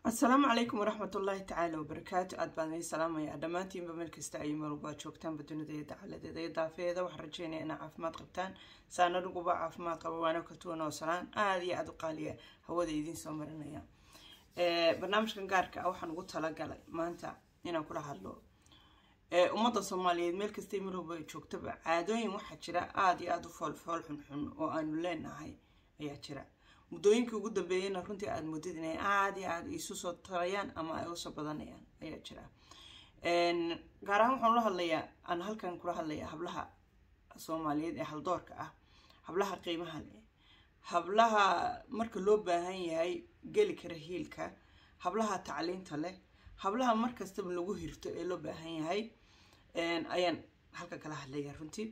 asalaamu calaykum waraxmat ullaahi tacaala wabarakaatu aad baan idin salaamayaa dhammaantiinba meel kasta ay marwalbaa joogtaanba dunida iyo dacaladeeda iyo daafeeda waxaan rajeynaya inaa caafimaad qabtaan saan aniguba caafimaad qaba waana ka tuwan oo salaan aada iyo aada u qaaliya hawada idiin soo marinaya barnaamijkan gaarka ah waxaan ugu talagalay maanta inaan kula hadlo ummadda soomaaliyeed meel kastay marwalba joogtaba caadooyin waxaa jira aada iyo aada u foolfool xunxun oo aanu leenahay ayaa jira muddooyinkii ugu dambeeyeyna runtii aada muddid inay aada iyo aada isu soo tarayaan ama ay usoo badanayaan ayaa jira gaar ahaan waxaan ula hadlayaa aan halkan kula hadlayaa hablaha soomaaliyeed ee haldoorka ah hablaha qiimaha leh hablaha marka loo baahan yahay geli kara hiilka hablaha tacliinta leh hablaha markastaba lagu hirto ee loo baahan yahay ayaan halka kala hadlayaa runtii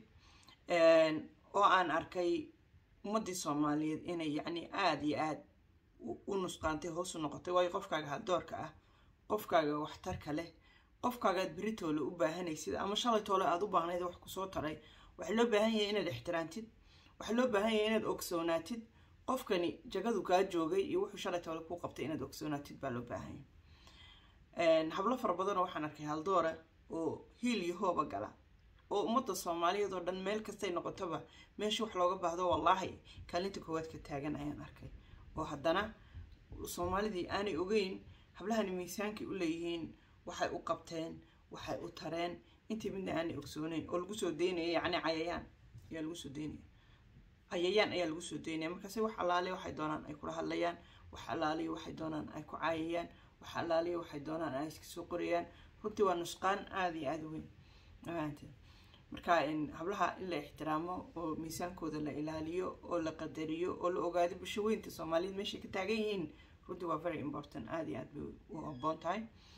oo aan arkay ummadii soomaaliyeed inay yacni aada iyo aada u nusqaantay hoos u noqotay waayo qofkaaga haldoorka ah qofkaaga waxtarka leh qofkaagaad beritoole u baahanaysid ama shalay toole aada u baahnayd wax kusoo taray waxaa loo baahan yahay inaad ixtiraantid waxaa loo baahan yahay inaad ogsoonaatid qofkani jagadu kaa joogay iyo wuxuu shalay toole kuu qabtay inaad ogsoonaatid baa loo baahan yahay hablo fara badanoo waxaan arkay haldoora oo hiil iyo hooba gala oo ummadda soomaaliyeed oo dhan meel kastay noqotoba meesha wax looga baahdo wallaahi kaalinta koowaad ka taagan ayaan arkay oo haddana soomaalidii aanay ogeyn hablahani miisaankay u leeyihiin waxay u qabteen waxay u tareen intii midna aanay ogsooneyn oo lagu soo daynaya yacni cayayaan ayaa lagu soo daynaya cayayaan ayaa lagu soo daynaya markaase wax allaaliya waxay doonaan ay kula hadlayaan wax allaaliya waxay doonaan ay ku caayayaan wax allaaliya waxay doonaan ay iska soo qorayaan runtii waa nusqaan aada iyo aada weyn amaanteed marka hablaha in la ixtiraamo oo miisaankooda la ilaaliyo oo la qadariyo oo la ogaado bulsho weynta soomaaliyeed meeshay ka taagan yihiin runtii waa very important aada iyo aada bay u aboon tahay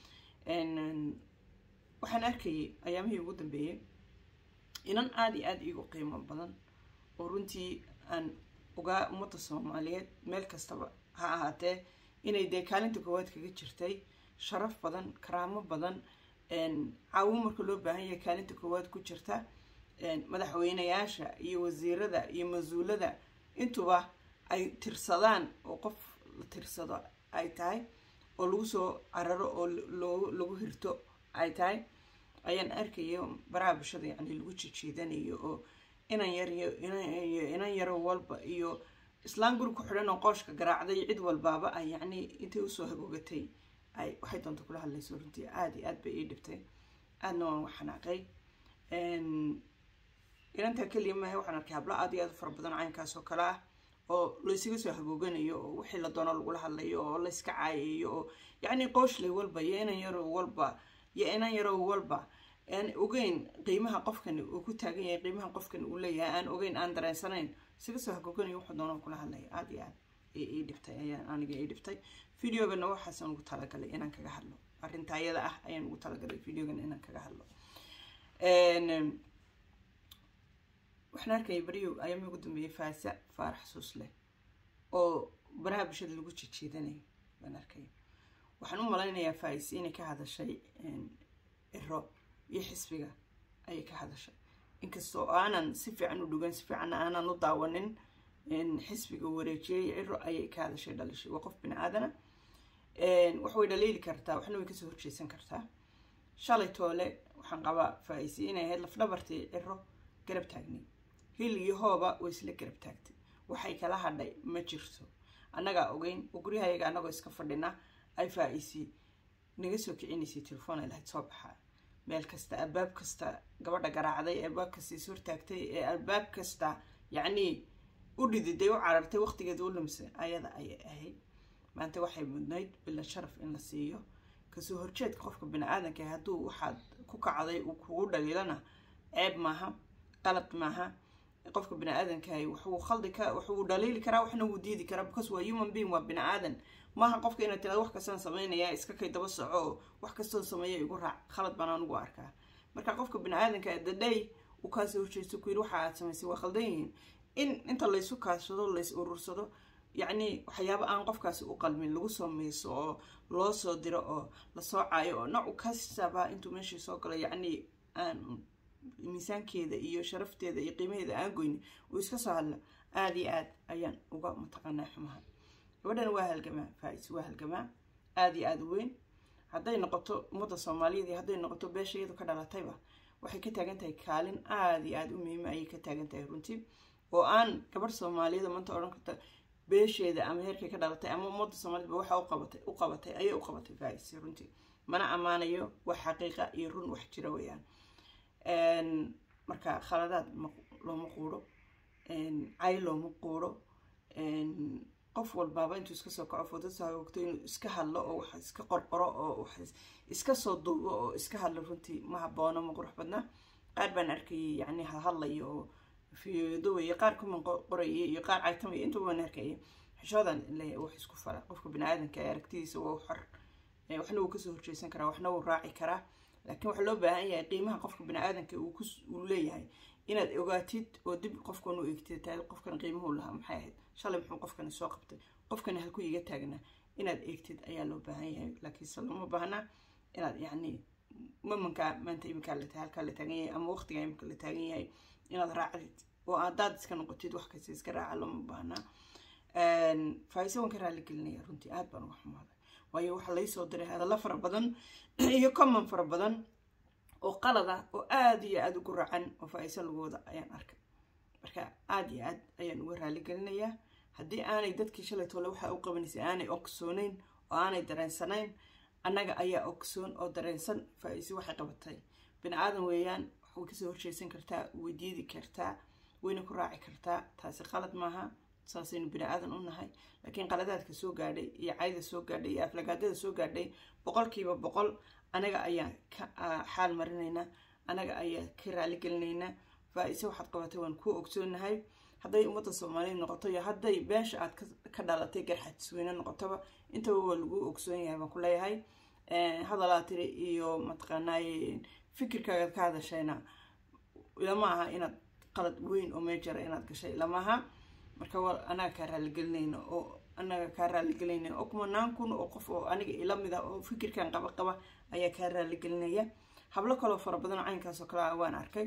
waxaan arkayay ayaamihii ugu dambeeyey inan aada iyo aada iigu qiimo badan oo runtii aan ogaa ummadda soomaaliyeed meel kastaba ha ahaatee inay dee kaalinta koowaad kaga jirtay sharaf badan karaamo badan caawin marka loo baahan yahay kaalinta koowaad ku jirta madaxweynayaasha iyo wasiirada iyo mas-uulada intuba ay tirsadaan oo qof la tirsado ay tahay oo lagu soo cararo oo lagu hirto ay tahay ayaan arkayo baraha bulshada yacni lagu jijiidanayo oo inan yariyo inan yaro walba iyo islaan guri ku xidhan oo qooshka garaacday cid walbaaba ay yacni intay usoo hagoogatay ay waxay doonta kula hadlayso runtii aada iyo aad bay ii dhibtay aadna waan waxanaaqay inantaa keliya maaha waxaan arkay hablo aada iyo aad u fara badan caynkaas oo kale ah oo laysaga soo hagooganayo oo wixii la doono lagula hadlayo oo layska caayayo oo yacni qooshley walba iyo inan yarow walba iyo inan yarow walba aan ogeyn qiimaha qofkani uu ku taagan yahay qiimaha qofkani uu leeyahay aan ogeyn aan dareensanayn isaga soo hagooganayo wuxuu doono kula hadlaya aada iyo aad ii dhibtay ayaan aniga ii dhibtay videogana waxaasaan ugu talagalay inaan kaga hadlo arrinta ayada ah ayaan ugu talagalay videogana inaan kaga hadlo waxaan arkaya beriyo ayaamii ugu dambeeyay faasa faarax xusuus leh oo baraha bulshada lagu jijiidanayo baan arkaya waxaan u malaynayaa faais inay ka hadashay iro iyo xisbiga ayay ka hadashay inkastoo aanan si fiican u dhugan si fiicanna aanan u daawanin xisbiga wareejiyey ciro ayay ka hadashay dhalishay waa qof bini aadana wax way dhaleeli kartaa waxna way kasoo horjeesan kartaa shalay toole waxaan qabaa faa-isi inay ahayd lafdhabartii ciro garab taagnay hil iyo hooba way isla garab taagtay waxay kala hadhay ma jirto annagaa ogeyn oo guryahayaga annagoo iska fadhina ay faa-isi naga soo kicinaysay telefoon ay lahayd soo baxaa meel kasta albaab kasta gabadha garaacday ee albaab kasta is hortaagtay ee albaab kasta yacnii u dhididay u carartay waqtigeeda u lumsay ayada ayay ahayd maanta waxay mudnayd bilan sharaf in la siiyo kasoo horjeedka qofka bini aadanka hadduu waxaad ku kacday uu kugu dhaliilana ceeb maaha qalad maaha qofka bini aadankahay waxuu khaldi ka waxuu dhaliili karaa waxna wuu diidi karaa because waa human being waa bini aadan maaha qofka inaad tirado wax kastaan sameynaya iska kay daba soco oo wax kastoo sameeya igu raac khalad baan anugu arkaa marka qofka bini aadanka dadhay uu kaasoo horjeesto ku yiri waxa aad samaysay waa khaldan yihiin in inta laysu kaashado lays urursado yacni waxyaabo aan qofkaasi u qalmin lagu soo miiso oo loo soo diro oo lasoo caayo oo nooc kastaba intuu meeshii soo galo yacni aan miisaankeeda iyo sharafteeda iyo qiimaheeda aan goyni uu iska soo hadla aada iyo aad ayaan uga mataqaanaa xumaha gabadhana waa halgamaa faa-is waa halgamaa aada iyo aada u weyn hadday noqoto ummadda soomaaliyeed iyo hadday noqoto beesha iyadu ka dhalatayba waxay ka taagan tahay kaalin aada iyo aada u muhiima ayay ka taagan tahay runtii oo aan gabadh soomaaliyada maanta odhan karta beesheeda ama heerkay ka dhalatay ama ummadda soomaaliyedba waxa uqabatay u qabatay ayay u qabatay faa'isi runtii mana ammaanayo wax xaqiiqa iyo run wax jira weeyaan marka khaladaad looma quuro cay looma quuro qof walbaaba intuu iska soo kaco fodasa hogto inuu iska hadlo oo wax iska qorqoro oo wax iska soo duubo oo iska hadlo runtii ma haboono ma qurux badna qaar baan arkayay yacni hadlayo oo fiyodowaye qaar kuman qorayay iyo qaar caytamaya intuba waan arkayay xishoodan le wax isku fala qofka bani-aadanka ee aragtidiisa waa xor waxna wuu kasoo horjeesan karaa waxna wuu raaci karaa laakiin waxaa loo baahan yahay qiimaha qofka bani-aadanka uu leeyahay inaad ogaatid oo dib qofkan u eegtid tahay qofkan qiimuhu lahaa maxay ahayd shalay muxuu qofkani soo qabtay qofkani halku iga taagnaa inaad eegtid ayaa loo baahan yahay laakiinse looma baahna inaad yacni mamankaa maanta iminkaa la halkaa la taagan yahay ama waqtigaa iminka la taagan yahay inaad raacdid oo haddaad iska noqotid wax kasta iska raaca looma baahnaa faaiso waan ka raali gelinaya runtii aad baan uga xumaaday waayo waxaa laysoo diray hadallo fara badan iyo common fara badan oo qalad ah oo aada iyo aada ugu racan oo faa-iso lagu wada ayaan arkay marka aada iyo aad ayaan uga raali gelinayaa haddii aanay dadkii shalay toole waxaa u qabanaysay aanay ogsooneyn oo aanay dareensanayn annaga ayaa ogsoon oo dareensan faa-iisi waxay qabatay bini aadan weeyaan way kasoo horjeesan kartaa way diidi kartaa wayna ku raaci kartaa taasi qalad maaha saasaynu bini aadan u nahay laakiin qaladaadka soo gaadhay iyo cayda soo gaadhay iyo aflagaadada soo gaadhay boqolkiiba boqol anaga ayaa ka xaal marinaynaa anaga ayaa ka raaligelinaynaa faa-ise waxaad qabatay waan kuu ogsoonahay hadday ummadda soomaaliya noqoto iyo hadday beesha aad ka dhalatay garxadisweyne noqotoba intaba waa lagu ogsoon yahay baan ku leeyahay hadalaa tiri iyo mataqaanaaye fikirkaagaad ka hadashayna lama aha inaad qalad weyn oo meejara inaad gashay lama aha marka wa anaga kaa raaligelinayna oo anaga kaa raaligelinaya oo kumanaan kun oo qof oo aniga ila mid ah oo fikirkan qaba qaba ayaa kaa raaligelinaya hablo kaloo fara badan oo caynkaasoo kale ah waan arkay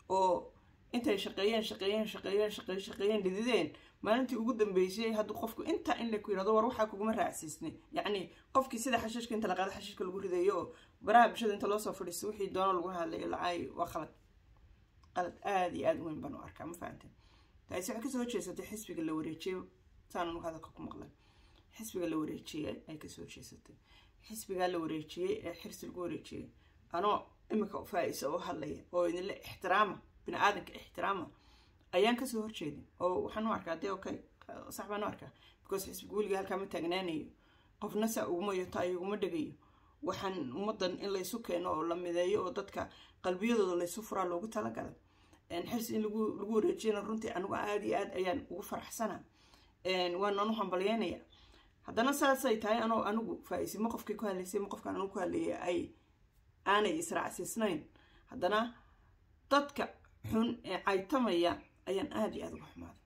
oo intay shaqeeyeen shaqeeyeen shaqeeyeen shaqeey shaqeeyeen dhidideen maalintii ugu dambeysay hadduu qofku intaa in la ku yirahdo war waxaa kuguma raacsiisnay yacni qofkii sida xashiishka inta la qaado xashiishka lagu ridayo oo baraha bulshada inta loosoo fadhiisto wixii doono lagu hadlayo lacaayo waa qalad qalad aada iyo aada u weyn baan u arkaa ma fahamteen taasi waxay kasoo horjeesatay xisbiga la wareejiyey saan anu hadalka ku maqlay xisbiga la wareejiyey ay kasoo horjeesatay xisbigaa la wareejiyey ee xirsi lagu wareejiyey anoo imika faa-isa u hadlaya oo idinle ixtiraama bini aadanka ixtiraama ayaan kasoo horjeedin oo waxaan u arkaa dee okay sax baan u arkaa because xisbiga weliga halkaa ma taagnaanayo qofna saa uguma yoto ayaguma dhegayo waxaan ummadan in laysu keeno oo la mideeyo oo dadka qalbiyadooda laysu furaa loogu talagalay xirsi in lagu lagu wareejiyana runtii anigu aada iyo aad ayaan ugu faraxsana waanaan u hambalyeynaya haddana saasay tahay anoo anigu faa-isi ma qofkii ku hadlaysay ma qofkaan anigu ku hadlayay ay aanay israacsiisnayn haddana dadka xun ee caytamaya ayaan aada iyo aada uga xumaaday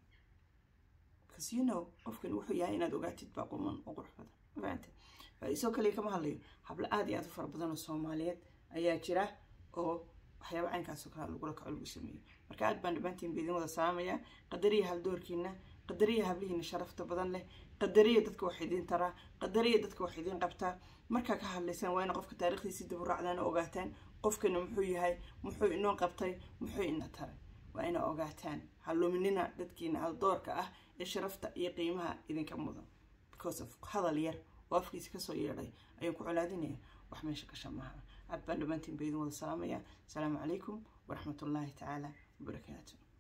because you know qofkan wuxuu yahay inaad ogaatid baa quman oo qurux badan mafahamte faa-isoo kaliya kama hadlayo hablo aada iyo aada u fara badan oo soomaaliyeed ayaa jira oo waxyaaba caynkaasoo kale lagula kaco lagu sameeyo marka aad baan dhammaantiin ba idin wada salaamaya qadariya haldoorkiina qadariya hablihiina sharafta badan leh qadariya dadka wax idiin taraa qadariya dadka wax idiin qabtaa markaa ka hadlaysaan waa ina qofka taarikhdiisii dib u raacdaan oo ogaataan qofkana muxuu yahay muxuu inoo qabtay muxuu ina taray waa ina ogaataan haluminina dadkiina haldoorka ah ee sharafta iyo qiimaha idinka mudan because of hadal yar oo afkiisa kasoo yeedhay ayaan ku colaadinaya wax meesha ka shamaaha aad baan dhammaantiin ba idin wada salaamaya asalaamu calaykum waraxmat ullaahi tacaala wabarakaatu